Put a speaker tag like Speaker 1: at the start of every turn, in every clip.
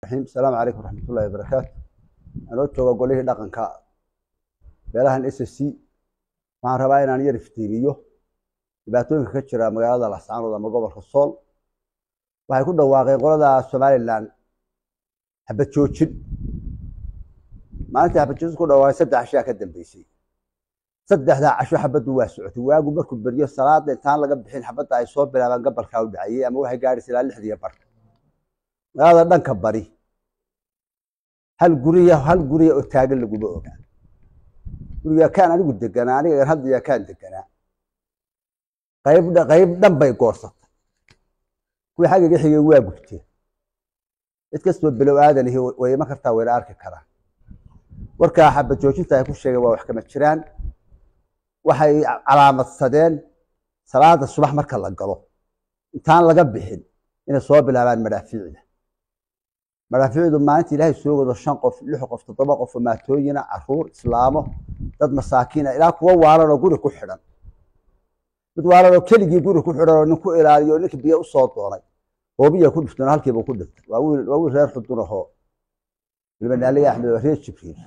Speaker 1: raxiim asalaamu calaykum waraxmatullahi wabarakaatu anoo jooga golihii dhaqanka beelahan s c waxaan rabaa inaan yar iftiimiyo dhibaatooyinka ka jira magaalada lascaanood ama gobolka sool waxay ku dhawaaqeen qolada somalilan xabad joojin maalintii xabad joojin ku dhawaaqay saddex cashaa ka dambeysay saddexdaa casho xabaddu waa socotay waagu markuu beryo salaada intaan laga bixin xabadda ay soo bilaabaan gabalkaa u dhacayey ama waxay gaadhaysa ilaa lixdiiyo barka magaalada dhanka bari hal guriya hal guriya oo taagan laguma ogaa guriga kaan anigu deganaa aniga hadda kaan deganaa qayb qayb dhan bay goorsatay kuwii xaggiga xigay waa gubteen cid kastoo bilow aadanihi way iman kartaa wayna arki karaan warkaa xabad joojinta ay ku sheegeen waa wax kama jiraan waxay calaamadsadeen salaada subax marka la galo intaan laga bixin inay soo bilaabaan madhaafiicda madhaafiicdu maalinta ilaahay soo wado shan qof lix qof toddoba qof oo maatooyina caruur islaamo dad masaakiina ilaa kuwa waalan oo guri ku xidhan mid waalan oo keligii guri ku xidhan oo nin ku ilaaliyo oo ninka biyo usoo doonay hoobiya ku dhifteen halkiiba ku dhintay waa wiil waa wiil reer xudun ahoo ilmanaaliga axmed waa reer jibriil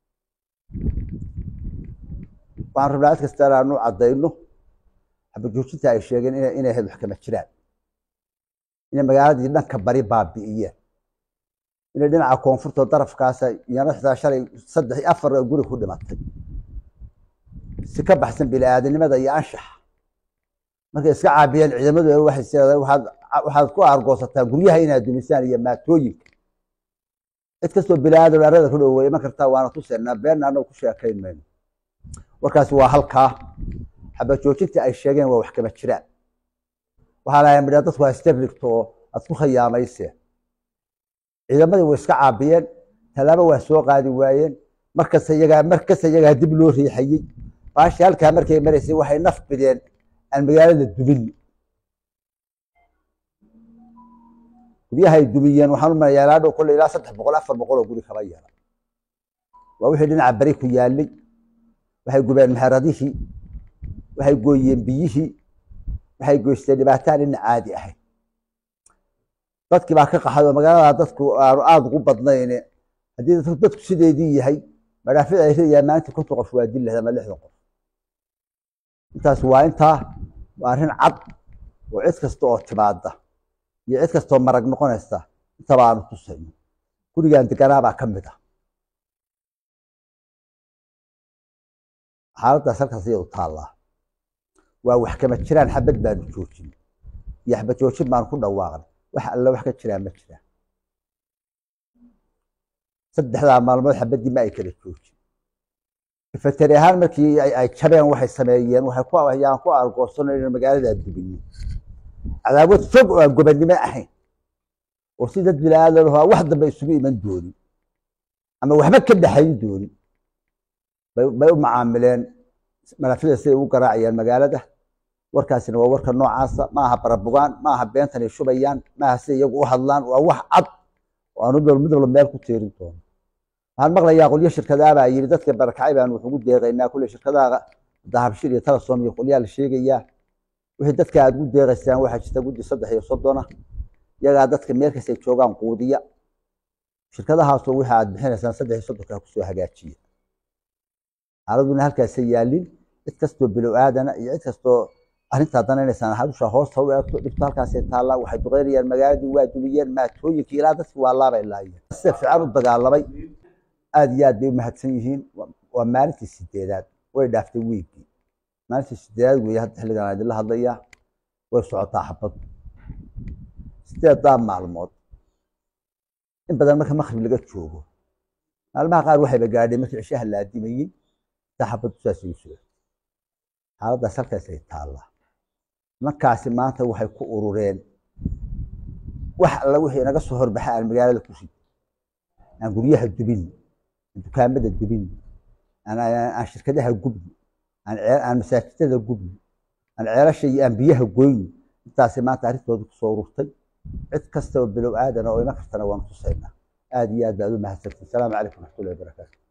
Speaker 1: waxaan rabnaa cid kasta inaanu caddayno xabajoojinta ay sheegeen inay ahayd wax kama jiraan inay magaaladii dhanka bari baabi'iyeen inay dhinaca koonfurta darafkaasa iyana xitaa shalay saddex iyo afar guri ku dhimatay si ka baxsan bini-aadanimada iyo anshaxa markay iska caabiyeen ciidamadu waxay seedeen waxaad waxaad ku aargoosataan guryaha inaad dumisaan iyo maatooyinka cid kastoo bini-aadan arada ku dhoweey iman kartaa waana tuseynaa beenna annagu ku sheekayn mayno warkaasi waa halkaa xabad joojintii ay sheegeen waa wax kama jiraan waxaa lahay midhaa dadku hasterigto oo aad ku khayaamayse ciidamadii way iska caabiyeen tallaabo waa soo qaadi waayeen markasta iyagaa markasta iyagaa dib loo riixayey baashi halkaa markay maraysay waxay naf bideen aan magaalada dubin guryahay dumiyeen waxaan u malayaa ilaa dhow kolle ilaa saddex boqol afar boqol oo guri kaba yeela waa wixii dhinaca bari ku yaalay waxay gubeen meheradihii waxay gooyeen biyihii waxay goysteen dhibaataan ina caadi ahayd dadkii baa ka qaxay oo magaalada dadku aanu aada ugu badnayne haddii dadku sideedii yahay madhaafic ay ridayaa maalinta konton qof waa dil lehda ama lixdan qof intaas waa intaa waa arrin cad oo cid kasta oo timaada iyo cid kastaoo marag noqonaysa intaba aanu tusayno gurigan deganaabaa ka mid ah xaaladdaas halkaas iyadu taallaa waa wax kama jiraan xabad baanu joojin iyo xabad joojin baanu ku dhawaaqnay wax alle wax ka jiraan ma jiraan saddexdaa maalmood xabaddii ma ay kala joojin ifatari ahaan markii ay jabeen waxay sameeyeen waxay ku yaan ku argoosano inaan magaaladaa dubino cadaawad fog oo aan gobannimo ahayn oo si dad bilaadan ahaa wax dambe isugu iman doonin ama waxba ka dhaxayn doonin bay u macaamileen malafida siday ugu garaacayaan magaalada warkaasina waa warka noocaasa maaha barabugaan maaha beentanay shubayaan maaha siday iyagu u hadlaan waa wax cad oo aanu mid walba meel ku teerin doono waxaan maqlayaa qolyo shirkadaabaa yidhi dadka barakacay baan wuxugu deeqaynaa kulle shirkadaha dahabshir iyo talasom iyo qolyaa la sheegayaa wixii dadka aad ugu deeqaysaan waxaa jirta guddi saddex iyo soddona iyagaa dadka meel kastay joogaan quudiya shirkadahaasoo wixii aad bixinaysaan saddex iyo soddonkaa kusoo hagaajiya xaaladuna halkaasay yaalin cid kastoo bilow aadana iyo cid kastoo arrintaa danaynaysaan hadusha hoosta u eegto dhibto halkaasay taallaa waxay duqeynayaan magaaladii waa dumiyeen maatooyinkii ilaa dadkii waa laabay laayeen sida fiican u dagaalamay aad iyo aad bay u mahadsan yihiin waa maalintii sideedaad way dhaaftay wiigii maalintii sideedaad weeye hadda xilligan aan idinla hadlayaa way socotaa xabaddu sideedaa maalmood in badan marka makrib laga joogo maalmaha qaar waxayba gaadheen markii cishaha la adimayey intaa xabaddu saasay u socotay xaaladdaas halkaasay taallaa markaasi maanta waxay ku urureen wax alla wixii inaga soo horbaxa aan magaalada ku rid aan guryaha dubin aan dukaamada dubin aan shirkadaha gubni aan masaajidada gubni aan ceelasha iyo aan biyaha goyni intaasi maanta arrintooda kusoo ururtay cid kasta oo bilow aadana oo iman kartana waanu tusaynaa aad iyo aad baad u mahadsantiin asalaamu calaykum waraxmatullahi wabarakaatu